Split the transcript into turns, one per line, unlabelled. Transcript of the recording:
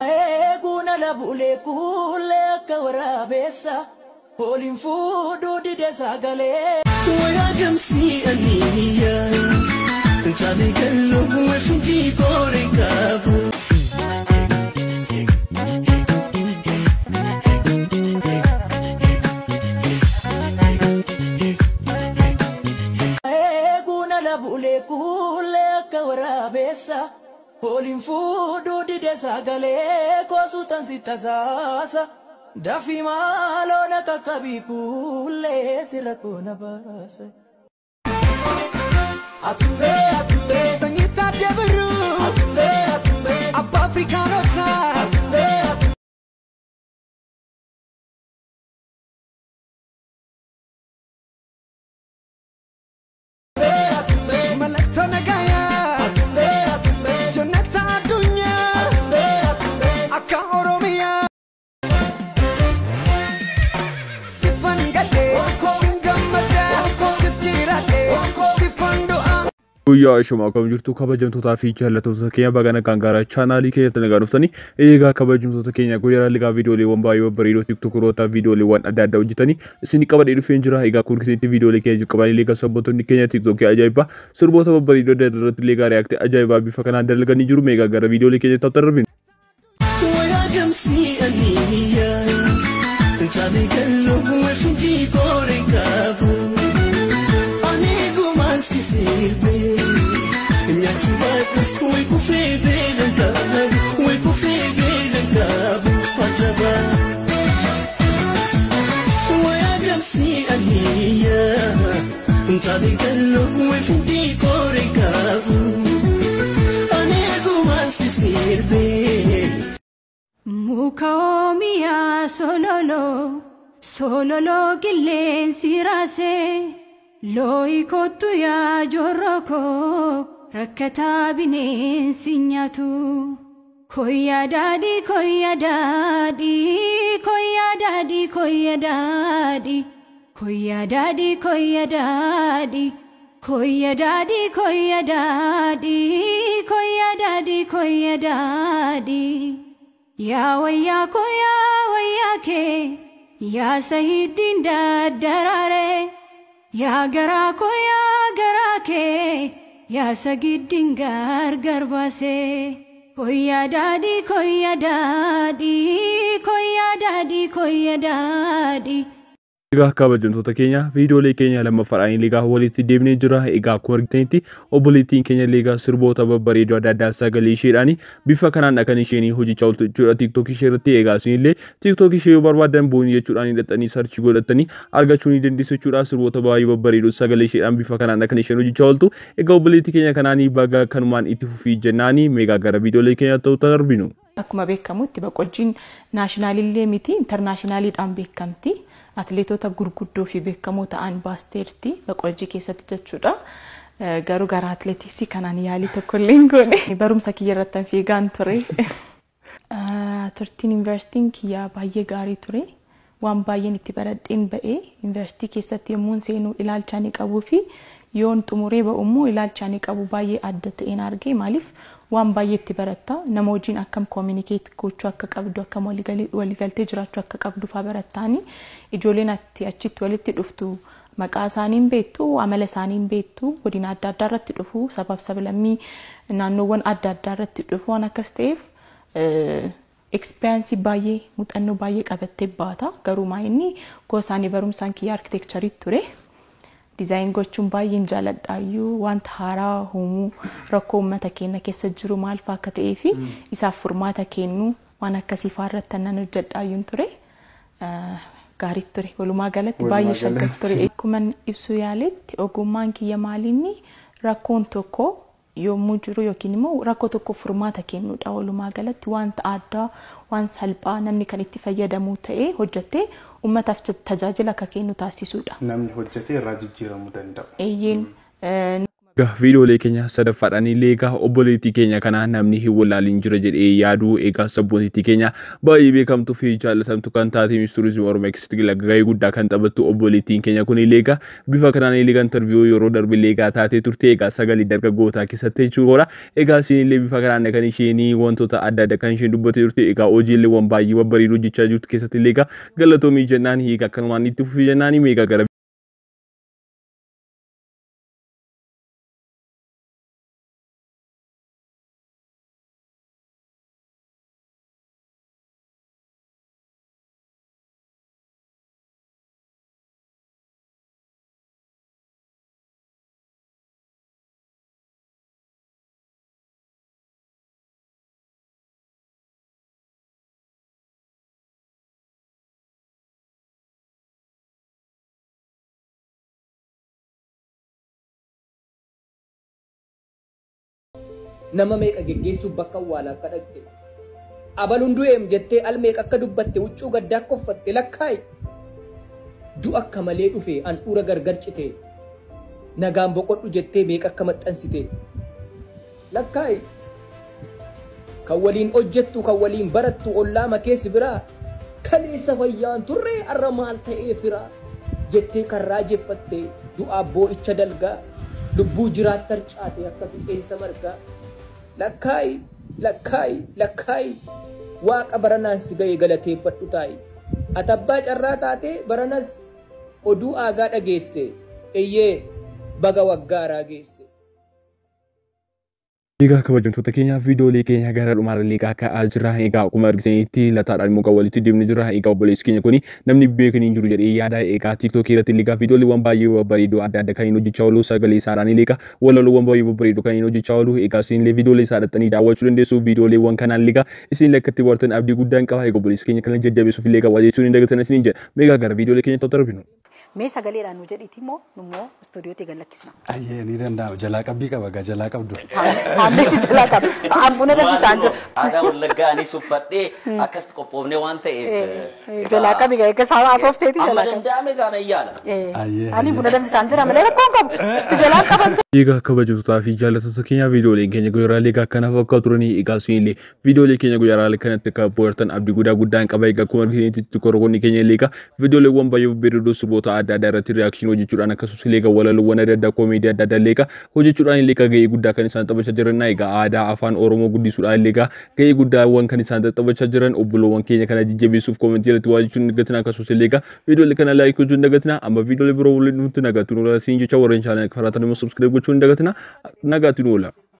Eeguna labulee kuulee akka waraabeessa Hooliin fuudhuu dide sagalee.
Wayaagamsi aniya Nchaalee galuu weefindii boore qabu.
Eeguna labulee kuulee akka waraabeessa Hooliin fuudhuu dide sagalee koosuutan si tasaasa. Dafii maaloo akka kabii kuulee sirra koona baasa. Atumbee atumbee
Sanyii taatee birruu
atumbee atumbee
abbaa Afrikaanotaa.
atumbee atumbee.
Mallattoo nagayaa Jonnataa addunyaa akka Oromiyaa. Siffan gadhee sin gammadaa sif jiraadhee siffan du'aa.
Guyyaa ishuma akkam jirtu kabajamtootaa fi jaallattoota keenya bagana kan gara chaanaalii keenyatti nagaa dhuftanii eegaa kabajamtoota keenya guyyaa ligaa viidiyooliiwwan baay'ee babbareedoo tiktokroota viidiyooliiwwan adda addaa hojjetanii isin qabadhee dhufeen jira egaa kun keessatti viidiyoolee keenya jalqabanii liiga sabbootonni keenya tiktokii ajaa'ibaa sirboota babbareedoo adda irratti liigaa reaaktii ajaa'ibaa bifa kanaan dalaganii jiru meegaa gara viidiyoolee keenyatti tattarbin.
Wayaagamsi aniya Nchaalee galuu weefindii boore qabu. Ani gumaan si sirbee nyaachuu baadhus way kufee beelan qabu way kufee beelan qabu ajaba. Wayaagamsi aniya Nchaalee galuu weefindii boore qabu. Ani gumaan si sirbee.
Muka oomiyaa sololoo sololoo qilleensi raasee looyi kottu yaa jorro koo rakkataa bineensi nyaatu. Koyyaa daadhii koyyaa daadhii koyyaa daadhii koyyaa daadhii koyyaa daadhii koyyaa daadhii koyyaa daadhii koyyaa daadhii koyyaa daadhii koyyaa daadhii. Yaa wayyaa koo yaa wayyaa kee yaa sahiiddiin daddaraare yaa garaa koo yaa garaa kee yaa sagiddiin gargar baase. Koyyaa daadhii koyyaa daadhii koyyaa daadhii koyyaa daadhii.
Egaa kabajamtoota keenya viidiyoolee keenya lammaffaadhaan liigaa walitti deemnee jira. Egaa akkuma argitanitti obboleettiin keenya liigaa sirboota babbareedoo adda addaa sagalee isheedhaan bifa kanaan kan isheen hojjechaa ooltu jechuudha tiiktookii ishee irratti. Egaa isinillee tiiktookii ishee yoo barbaadan boonii jechuudhaan hidhatanii sarchii godhatanii argachuu ni dandeessu jechuudha. Sirboota baay'ee babbareedoo sagalee isheedhaan bifa kanaan kan isheen hojjechaa ooltu. Egaa obboleettii keenya kanaan baga kanumaan itti fufii jennaanii meegaa gara viidiyoolee keenya ta'uu darbinu.
Akkuma beekamutti boqojjiin naashinaaliillee miti intarnaashinaaliidhaan beekamti. Atileetota gurguddoo fi beekamoo ta'an baasteerti boqojjii keessatti jechuudha. Eh, Garuu gara atileetiksii kanaan yaalii tokko illee hin goone. Barumsa kiyya irratti fiigaan ture. Eh, Turtiin yuunivarsiitiin kiyyaa baay'ee gaarii ture. Waan baay'een itti baradheen ba'ee yuunivarsiitii keessatti yommuun seenuu ilaalcha ni qabuu fi yoon xumuree ba'u immoo ilaalcha ni qabu baay'ee adda ta'een argee maaliif waan baay'ee itti baratta nama wajjin akkam koominikeet gochuu akka qabdu akkam waliigalii- waliigaltee jiraachuu akka qabdu faa barattaani ijoolleen atti achitti walitti dhuftu maqaa isaaniin beektu amala isaaniin beektu godina adda addaa irratti dhufu sabaaf sablammii naannoowwan adda addaa irratti dhufu waan akkas ta'eef ekspiriyaansii baay'ee muuxannoo baay'ee qabattee baata garuu maayinni gosaanii barumsaan kiyya arkitekcharii ture. Dizaayin gochuun baay'een jaaladhaayyuu wanta haaraa uumuu rakkoo uummata keenya keessa jiru maal fa'aa akka ta'ee fi isaaf furmaata kennu waan akkasii fa'aa irratti nan hojjedhaayyuun ture. Eh, Gaarii ture walumaa galatti baay'ee shaggar ture. Akkuma ibsuu yaaletti ogummaan kiyya maalinni rakkoon tokko yommuu jiru yookiin immoo rakkoo tokko furmaata kennuudha walumaa galatti wanta addaa waan salphaa namni kan itti fayyadamu ta'ee hojjettee uummataaf tajaajila akka kennu taasisuudha.
namni hojjetee irraa jijjiiramuu danda'u.
Eeyyeen
Egaa viidiyoolee keenya sadaffaadhaan illee egaa obboleettii keenya kanaa namni hin wallaalin jira jedhee yaaduu egaa sabboonittii keenya baay'ee beekamtuu fi jaallatamtu kan taate ministeerizimii oromiyaa keessatti gahee guddaa kan taphattu obboleettiin keenya kun illee egaa bifa kanaan illee kan interviyuu yeroo darbe illee egaa taatee turte egaa sagalee dargaggootaa keessatti jechuudha. Egaa isin illee bifa kanaan kan isheen wantoota adda addaa kan isheen dubbattee turte egaa hojiilee waan baay'ee babbareedoo hojjechaa jirtu keessatti illee egaa galatoomii jennaan egaa akkanumaan itti fufii jennaan egaa gara
nama meeqa geggeessuuf bakka awwaalaa akka dhaqxe abaluun du'eem jettee al meeqa akka dubbatte huccuu gaddaa akka uffatte lakkaayi du'a akka malee dhufe handhuura gargar cite nagaan boqodhu jettee meeqa akka maxxansite lakkaayi kan waliin hojjettu kan waliin barattu ollaa makeessi biraa kaleessa fayyaan turree har'a maal ta'ee firaa jettee kan raajeffatte du'aaf boo'icha dalgaa lubbuu jiraat tarcaate akka fixeensa margaa lakkaayi lakkaayi lakkaayi waaqa baranaan si ga'e galateeffadhu taa'i ati abbaa carraa taate baranas oduu aagaa dhageesse eyyee baga waggaaraa geesse.
Egaa kabajamtoota keenya viidiyoolee keenya gara dhumaarra illee ka'aa jira. Egaa akkuma argitanitti lataadhaan muka walitti deemni jira. Egaa obboleessi keenya kuni namni beekan hin jiru jedhee yaada. Egaa tiiktookii irratti illee viidiyooleewwan baay'ee babbareedoo adda addaa kan hin hojjechaa oolu sagalee isaadhaan illee walaloowwan baay'ee babbareedoo kan hin hojjechaa oolu. Egaa isin illee viidiyoolee isaa dhattanii daawwachuu dandeessu. Viidiyooleewwan kanaan illee isin illee akkatti bartan abdii guddaan qaba. Egaa obboleessi keenya kana jajjabeessuuf illee qaba jechuun hin dagatan isin jedha. Meegaa gara viidiyoolee keenya ta'u darbinu.
Mee sagaleedhaan nu jedhiiti immoo nummoo istuudiyootti gallakkisna.
Ayyee ni danda'ama. Jalaa qabbii qaba gaa jalaa qabdu.
Haalli jalaa qaba. Ambuna danfisaan jira.
Aadaa wallaggaa anis uffadhee akkasitti qophoofnee waan ta'eef.
Jalaa qabi gaa eeggas haasofteeti
Amma
jalaa qabi.
danda'ame gaana iyyaala.
Ayyee.
Ani buna danfisaan jira malee rakkoon qabu. Si jalaa qaban
Egaa kabajamtootaa fi jaallattoota keenya viidiyooleen keenya guyyaraalee egaa akkanaaf akka turanii egaa isinillee viidiyoolee keenya guyyaraalee kanatti akka bohaartan abdii guddaa guddaan qaba egaa akkuma argitanitti korroonni keenya illee egaa viidiyooleewwan baay'ee babbareedoo sirboota adda addaa irratti riyaakshini hojjechuudhaan akkasumas illee egaa walaloowwan adda addaa koomeedii adda addaa illee egaa hojjechuudhaan illee egaa gahee guddaa kan isaan taphachaa jiran egaa aadaa afaan oromoo guddisuudhaan illee egaa gahee guddaawwan kan isaan taphachaa jiran obboloowwan keenya kana jajjabeessuuf koomentii irratti waa jechuun dagatina akkasumas illee egaa viidiyoolee kana laayik gochuun dagatina amma viidiyoolee biroo waliin nutti nagatu nu siin jecha warreen chaanal karaatan immoo subskiraayib gochuun dagatina nagaatti nu oola.